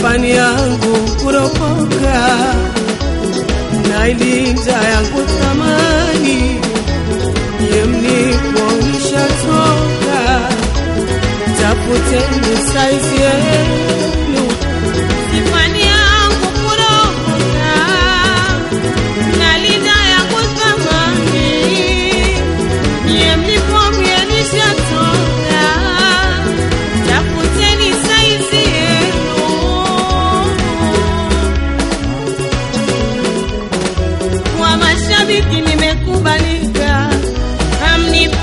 sifani yangu kuropoka na ilinda yangu thamani ye mliponisha toka tafuteni saizi yenu Sifani yangu kuropoka, nalinda yangu thamani. Nyie mlipomienisha toka, tafuteni saizi yenu. Kwa mashabiki nimekubalika, hamnipati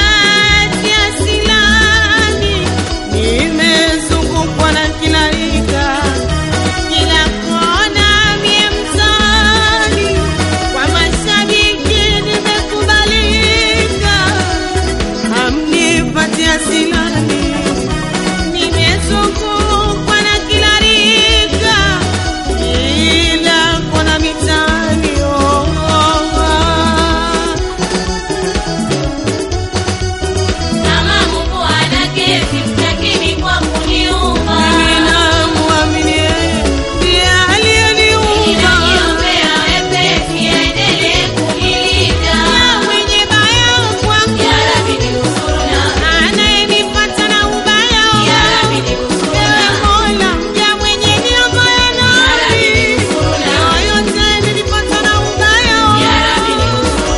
asilani, nimezungukwa na kila rika, kila kona mie mtaani. Kwa mashabiki nimekubalika, hamnipati asilani nimezungukwa na kila rika, kila kona mitaani. Oh, oh, oh. Kama Mungu ana kesi, lakini kwa kuniumba. ninamwamini yeye ndiye aliyeniumba Ninajiombea wepesi, aendelee kunilinda. Mwenye baya kwangu, Ya Rabbi ninusuru anayenipata na ubaya Ya Rabbi ninusuru Ewe Mola, mja mwenye niaba ya nafsi, yoyote nilipata na ubaya Ya Rabbi ninusuru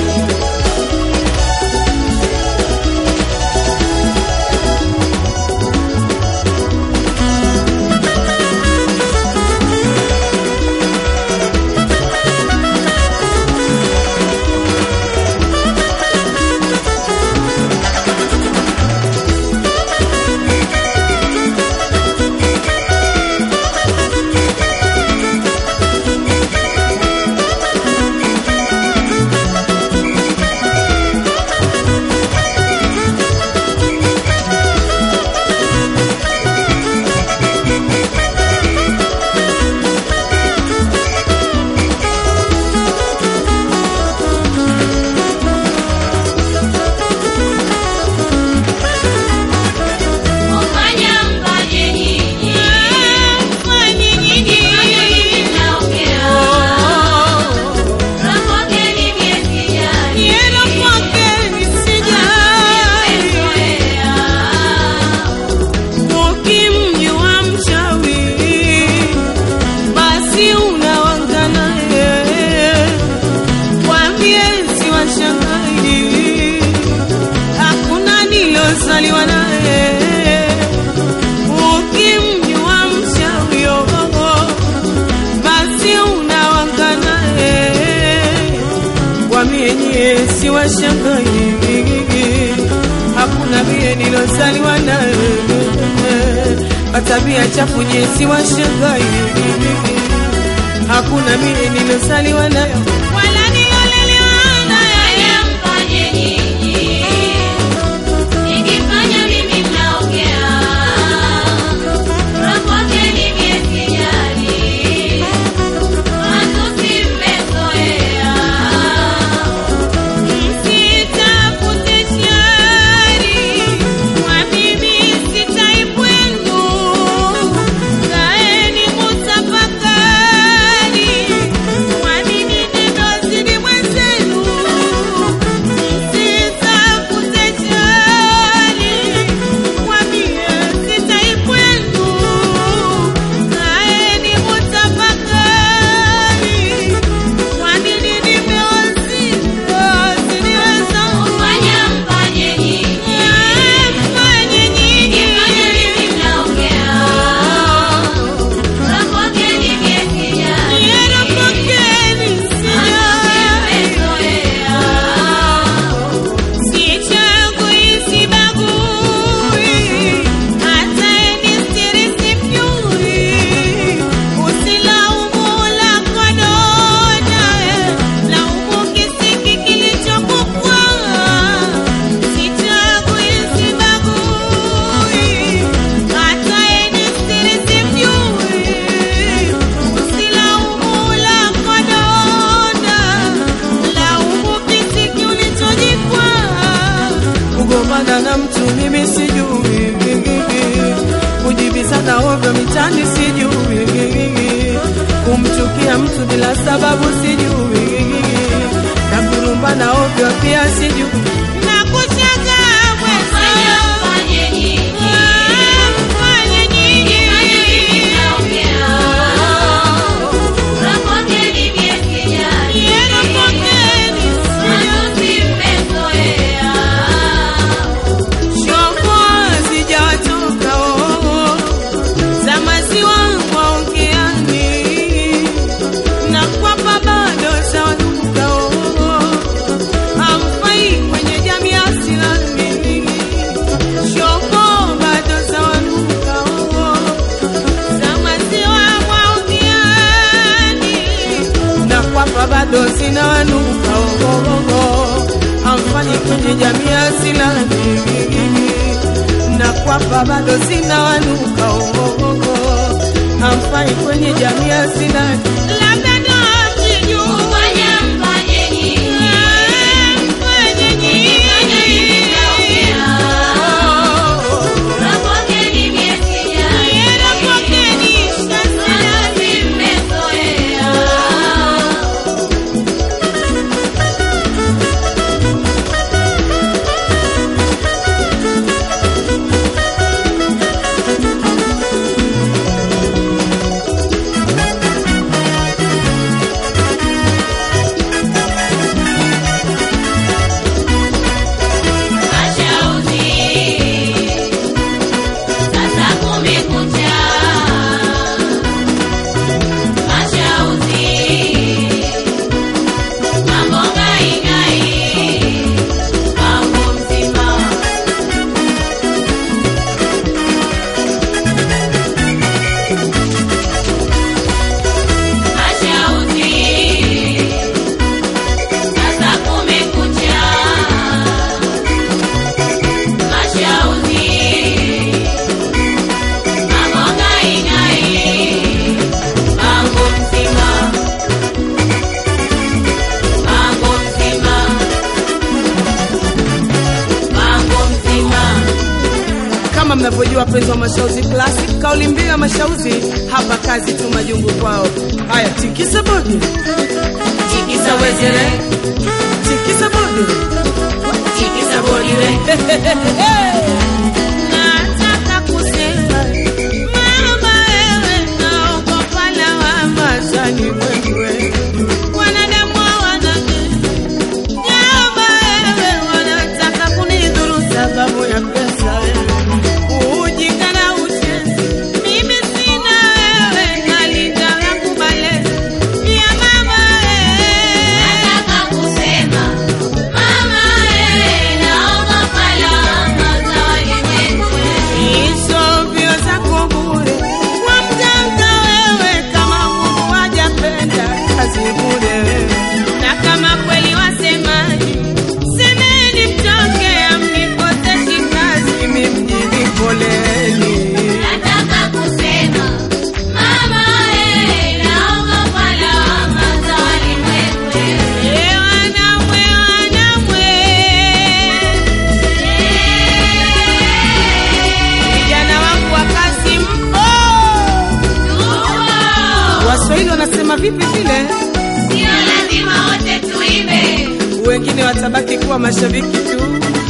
Kufanya mfanye nyinyi. Fanye nyinyi. Fanye nyinyi mnaongea. Rapokeni miezi jani. Nienda kwake nisijali. Mmezoea. ukimjua mchawi basi unawanga naye kwa miezi wa shahidi hakuna nilozaliwa naye ukimjua mchawi oh, basi unawanga naye kwa miezi wa shahidi hakuna vile nilozaliwa naye katabia chafu jinsi wa shangai hakuna vile nilozaliwa nayo Wala nilolelewa naye. Fanya mfanye nyinyi. Nikifanya mimi mnaongea. Rapokeni miezi jani. Matusi mmezoea. Msitafute shari, kwa mimi sitaipwenu. Kaeni mutafakari, kwa mimi utani sijui, kumchukia mtu bila sababu sijui, na kurumbana ovyo pia sijui. Nakushangaa Fanya mwenzio. mfanye nyinyi. Mfanye nyinyi. Naongea. Rapokeni mie sijali. Yenu pokeni. Matusi mmezoea. Shombo sijawatoka oo, za maziwa waongeani, na kwamba bado zawanuka oo, hamfai kwenye jamii ya Islami. Shombo bado zawanuka oo, za maziwa waongeani, na kwamba bado zinawanuka oo, hamfai kwenye jamii ya Islami na kwamba bado sina wanuka ogogo, hamfai kwenye jamii ya sina Labda ndo msijui. Fanya mfanye nyinyi. Mfanye nyinyi. Naongea. Rapokeni mie sijali. Yenu pokeni. Matusi mmezoea. Mashauzi, sasa kumekucha. Mashauzi, mambo ngai-ngai, mambo mzima. Mashauzi, sasa kumekucha. Mashauzi, mambo ngai-ngai, mambo mzima, mambo mzima, mambo mzima. kama mnavyojua wapenzi wa Mashauzi Classic, kauli mbiu ya Mashauzi hapa kazi tu majungu kwao. Haya, tikisa bodi, tikisa wezere, tikisa bodi, tikisa bodi we. Nataka kusema mama, wewe naogopa lawama za Wewe, wanadamu hawana nyama. Wewe wanataka kunidhuru sababu ya pesa. Ujinga na uchezi, mimi sina. Wewe nalinda yangu malezi ya mama. Wewe Nataka kusema mama, wewe naogopa lawama za walimwengu. hizo mbio zako bure kwa mganga. Wewe kama Mungu hajapenda kazi bure wewe. na kama kweli wasemaji, semeni mtoke, amnikoseshi kazi. Mimi mjini poleni. Nataka kusema mama, wewe naogopa lawama za walimwengu. Eh, wanamwe, wanamwe. Vijana wangu wa kazi mpo, Waswahili wanasema vipi vile? Sio lazima wote tuimbe. Wengine watabaki kuwa mashabiki tu.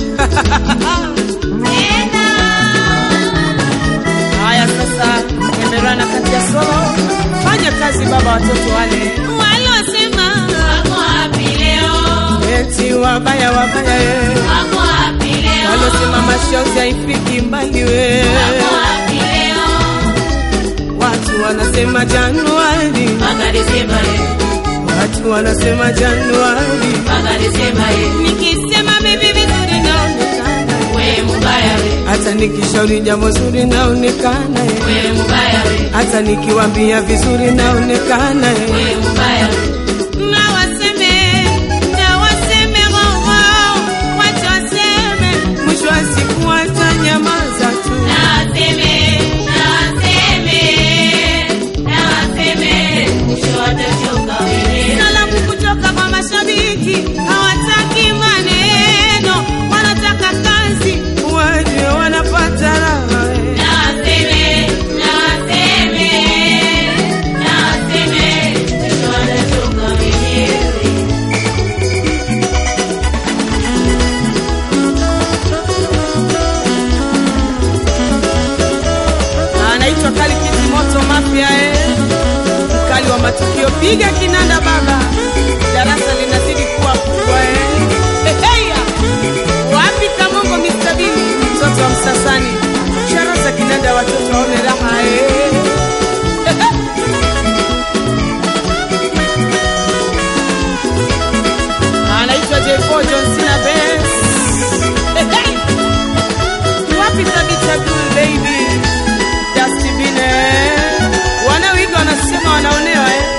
Haya sasa, endelea kati ya solo, fanya kazi baba, watoto wale walosema Wako wapi leo? eti wabaya wabaya, eh. Wako wapi leo? walosema Mashauzi haifiki mbali we, Wako wapi leo? watu wanasema Januari, Mpaka Desemba eh, watu wanasema Januari, mpaka Desemba eh. nikisema bibi vizuri naonekana We mubaya we, hata nikishauri jambo zuri naonekana, eh. we mubaya we, hata nikiwambia vizuri naonekana, eh. we mubaya we. na waseme na waseme wao wacha waseme mwisho wa siku watanyamaza tu. Na waseme, na waseme, na waseme, mwisho watachoka wenyewe. salamu kutoka kwa mashabiki hawataki maneno wanataka kazi Waje wanapata raha, eh. Na waseme, na waseme, anaitwa Kali Kiti Moto Mafia eh. Mkali wa matukio, piga kinanda baba, darasa linazidi kuwa kubwa eh. Heheya. Wapi Kamongo Mr. Bini, mtoto wa Msasani, ishara za kinanda, watoto waone raha eh. anaitwa J4 John Cena Benz. Hehe. Wapi Thabita Gul baby Dusty Bine wanaoiga wanasema wanaonewa eh?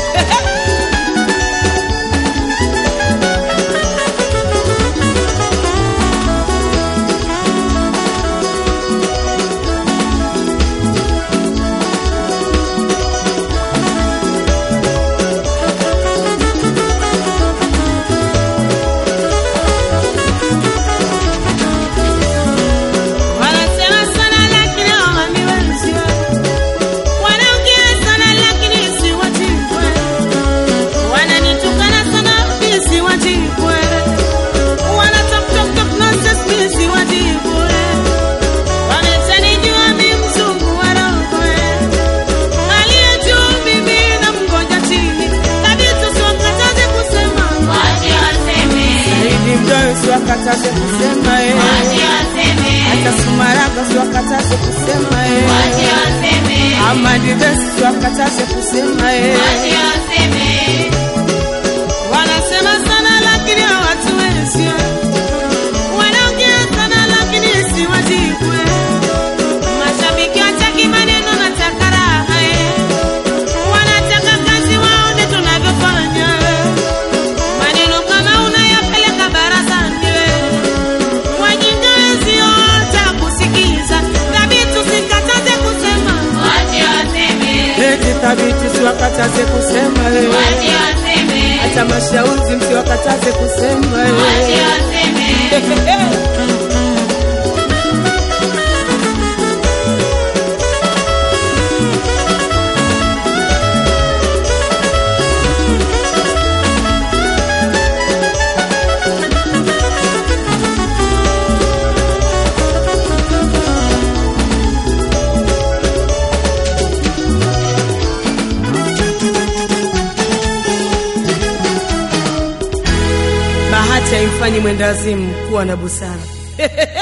Wanasema sana lakini hawaniwezi. Wanaongea sana lakini siwajibwe. Wananitukana sana mimi siwajibwe. Wana talk talk talk nonsense mimi siwajibwe. Wameshanijua mimi mzungu wa roho. Aliye juu mimi namngoja chini. Kabisa siwakataze kusema. Wache waseme, Saidi Mdoyo siwakataze kusema eh. wache waseme, Hata Sumaraga siwakataze kusema eh. wache waseme, Amadi Besi siwakataze kusema eh. wache waseme. Wanasema sana lakini hawatuwezi. Wanaongea sana lakini siwajibwe. Mashabiki wataki maneno, nataka raha. eh. Wanataka kazi waone tunavyofanya. Maneno kama unayapeleka barazani. Wajinga wenzio watakusikiza. Thabiti usikataze kusema. Wache waseme, Eti Thabiti siwakataze kusema eh. wache waseme, Hata Mashauzi msiwakataze kusema eh. wache waseme. Bahati haimfanyi mwendazimu kuwa na busara.